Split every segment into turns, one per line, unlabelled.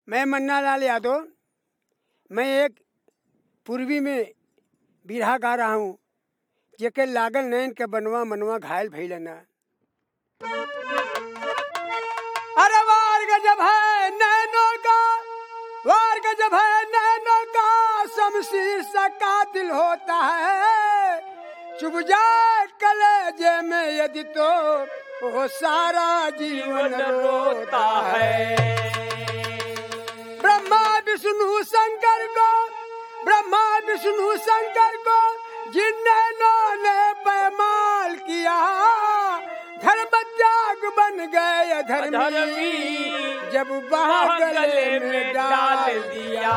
मैं मन्ना लाल यादव मैं एक पूर्वी में बिरहा गा रहा हूँ जेके लागल नैन के बनवा मनवा घायल भइल ना अरे वार गजब है नैनों का वार गजब है नैनों का शमशीर सा कातिल होता है चुभ जाए कलेजे में यदि तो वो सारा जीवन रोता है ब्रह्मा विष्णु शंकर को ब्रह्मा विष्णु शंकर को जिन्होंने ने पैमाल किया धर्म त्याग बन गए धर्मी जब बाह गले में डाल दिया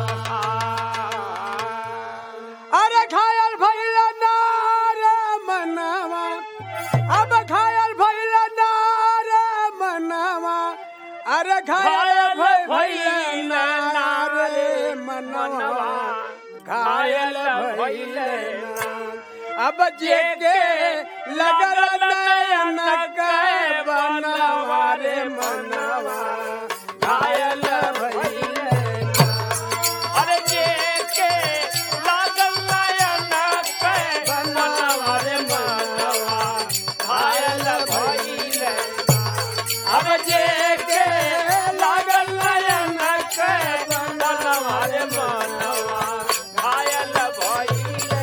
अरे घायल भइल नारे मनवा अब घायल भइल नारे मनवा अरे घायल भइल नारे मनवा घायल भइल अब जेके लगल नयन के बनवा रे मनवा घायल भइल
अरे जे के लागल नयन के बनवा रे मनवा घायल भइले अब जे के लागल नयन के बनवा रे मनवा घायल भइले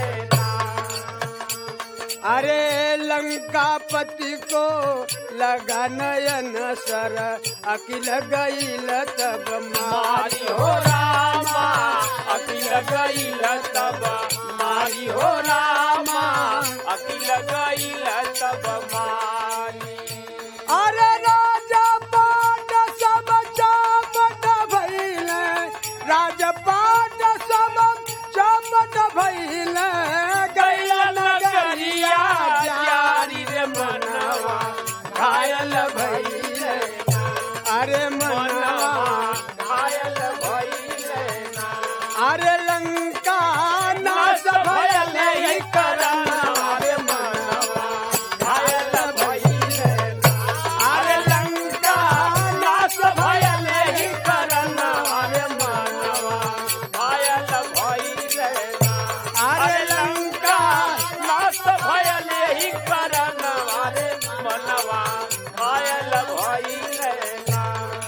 अरे लंकापति को लगा नयन सर अकिल गईल तब
मारी हो रामा अकिल गईल तब मारी हो रामा अकिल गईल तब मारी
अरे राजा पाट सब चमट भइल राजा पाट सब चमट भइल गैल नगरिया जारी रे मनवा घायल भइल अरे मनवा
घायल भइले ना
अरे लंका नाश भयल ही करना
अरे मनवा घायल भइले ना
अरे लंका
नाश भयल ही करना अरे मनवा घायल भइले ना
अरे लंका
नाश भयल ही करना अरे मनवा घायल भइले ना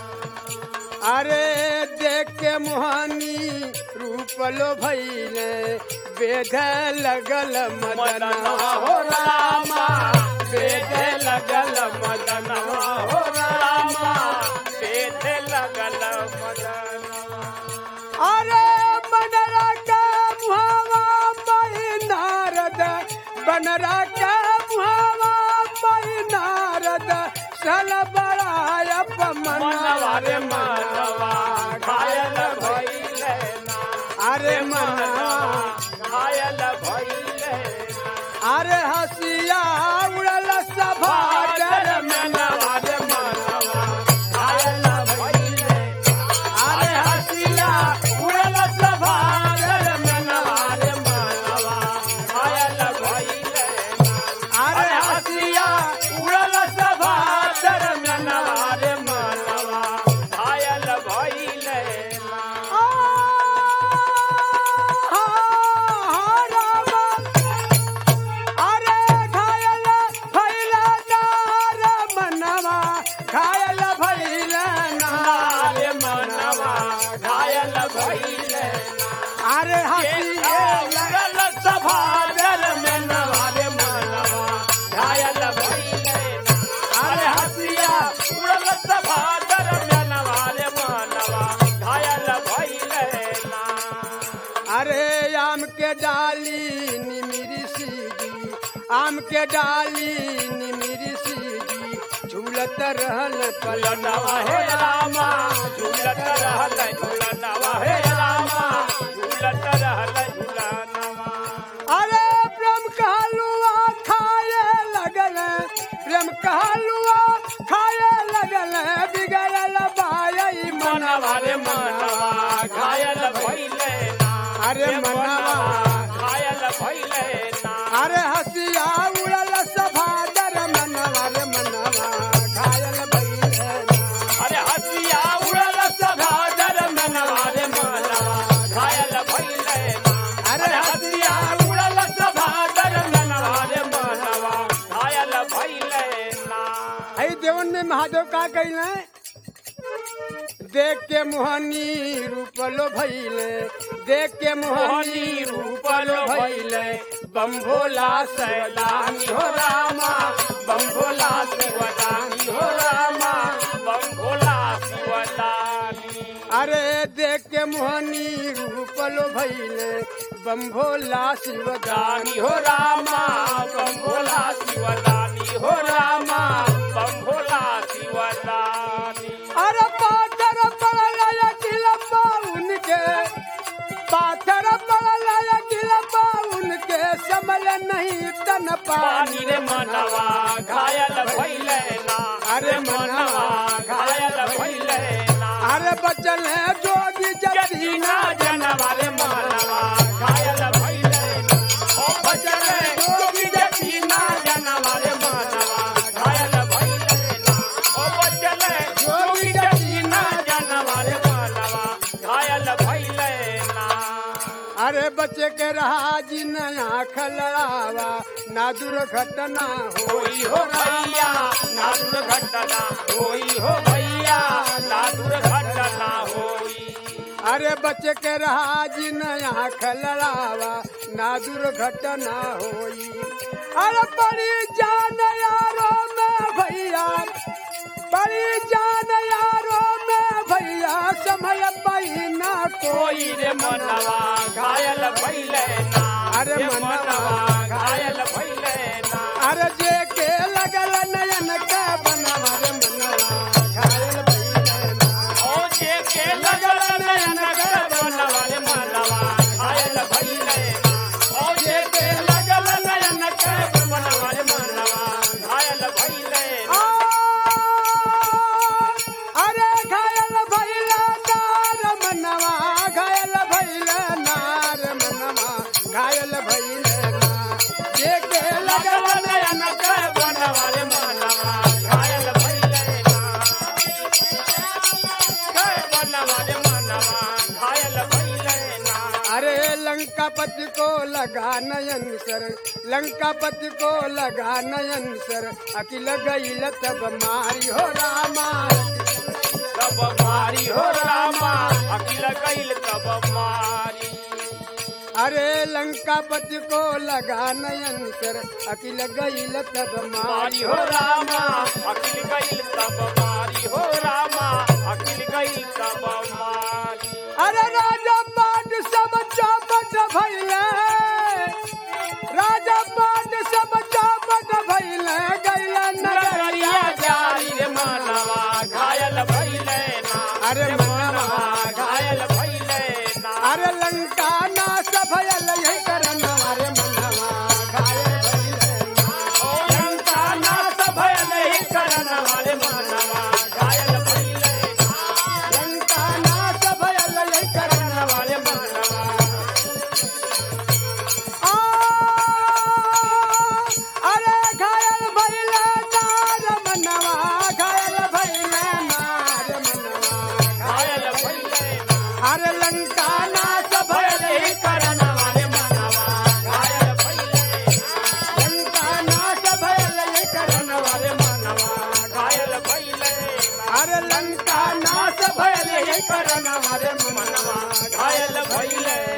अरे देख के मुहानी रूप लो भैले वेद लगल मदनवा हो रामा
वेद लगल मदनवा हो रामा वेद लगल मदनवा
अरे बनरा का मुहावा पै नारद बनरा का मुहावा पै नारद सल बड़ाय
मनवा
मनवा
रे मनवा घायल भइले ना
अरे
मनवा
मनवा
घायल भइले ना
अरे हसिया उड़ल सभा डर
मनवा रे मनवा घायल भइले
अरे हसिया
उड़ल सभा डर मनवा रे मनवा घायल भइले ना
अरे
अरे
हसिया
हसिया उड़ल सभा डर मनवा रे मनवा घायल भइले ना
अरे घायल भैल नार मनवा घायल भैल नार
रे मनवा घायल भइले
अरे हसिया
उड़ल सभा डर मनवा रे मनवा घायल भइले अरे हसिया उड़ल सभा डर मनवा रे मनवा घायल भइले ना
अरे आम के डाली निमिरी सीगी आम के डाली निमिरी सीगी झूलत रहल
झूलनवा हे रामा झूलत रहल झूलनवा हे रामा झूलत रहल झूलनवा
अरे प्रेम कहलुआ खाए लगल प्रेम कहलुआ खाए लगल बिगड़ल बाई
मनवा
मनवा
रे मनवा घायल भइले ना
अरे मनवा
घायल भइले ना
अरे हसिया उड़ल सभा दर मनवा रे मनवा घायल भइल
अरे हसिया उड़ल सभा
कैले देख के मोहनी रूपलो भैले देख के मोहनी
मोहनी रूपलो भैले बम भोला सैलानी हो रामा बम भोला शिवदानी हो रामा बम भोला शिवदानी
अरे देख के मोहनी रूपलो भैले बम भोला शिवदानी
दानी हो रामा बम भोला शिवदानी हो रामा बम भोला शिवदानी
अरे पाथर पड़ल किलम्बा उनके पाथर पड़ल किलम्बा उनके समल नहीं तन
पानी
पानी
रे मनवा घायल भैले ना
अरे
मनवा घायल भैले ना
अरे बचल है जोगी
जतीना
जतीना
जनवा रे मनवा घायल भैले ना ओ बचले जोगी जतीना जनवा रे मनवा घायल भैले ना ओ बचले जोगी जतीना जनवा रे मनवा घायल भैले ना
अरे बच्चे के रहा जी नया खलड़ावा ना दुर्घटना हो
होई हो भैया ना दुर्घटना होई हो भैया ना दुर्घटना होई
अरे बच्चे के रहा जी नया खलड़ावा ना दुर्घटना होई अरे बड़ी जान यारो में भैया बड़ी जान यारो में भैया समय पहिना कोई
कोई रे मनवा घायल भैले ना
अरे
रे
मनवा
घायल भैले ना
अरे जे के लगल नयन के बनवा रे मनवा घायल भइले ना।
ओ जे के लगल नयन के बनवा रे मनवा घायल भैले ना ओ जे के लगल नयन के बनवा रे मनवा घायल भैले ना
अरे घायल भैला नार मनवा घायल भैला नार मनवा घायल भैले ना जे के
लगल
लगल
नयन के बनवा रे मनवा घायल भैले ना के बनवा रे मनवा घायल भैले ना
अरे लंकापति को लगा नयन सर लंकापति को लगा नयन सर अकिल गई तब मारी हो रामा
तब मारी हो रामा अकिल कैल तब मारी
अरे लंकापति को लगा नयन सर अकिल गई तब
मारी
मारी
हो रामा अकिल कैल तब मारी हो रामा अकिल कैल तब मारी
अरे राजा पाट सब चौपट भैले राजा पाट सब चौपट भैले गैला
नगरिया
नगरिया
जारी रे मानवा घायल भैले ना
अरे
रे
मनवा
घायल भैले ना
अरे लंका नाश भयल यही करना अरे मनवा घायल भइले ना।
ओ लंका नाश भयल ही करन वाले मानवा घायल भैले ना
लंका नाश भयल यही करना
करन वाले मानवा
आ, अरे घायल भइले नार मनवा घायल भइले नार मनवा
घायल भैले ना
अरे लंका नाश
भयल
भयल
ही करन वाले मानवा घायल भैले
लंका नाश भयल यही करना
वाले मानवा घायल भैले ना
अरे लंका नाश भयल यही करना अरे मनवा
मनवा घायल भैले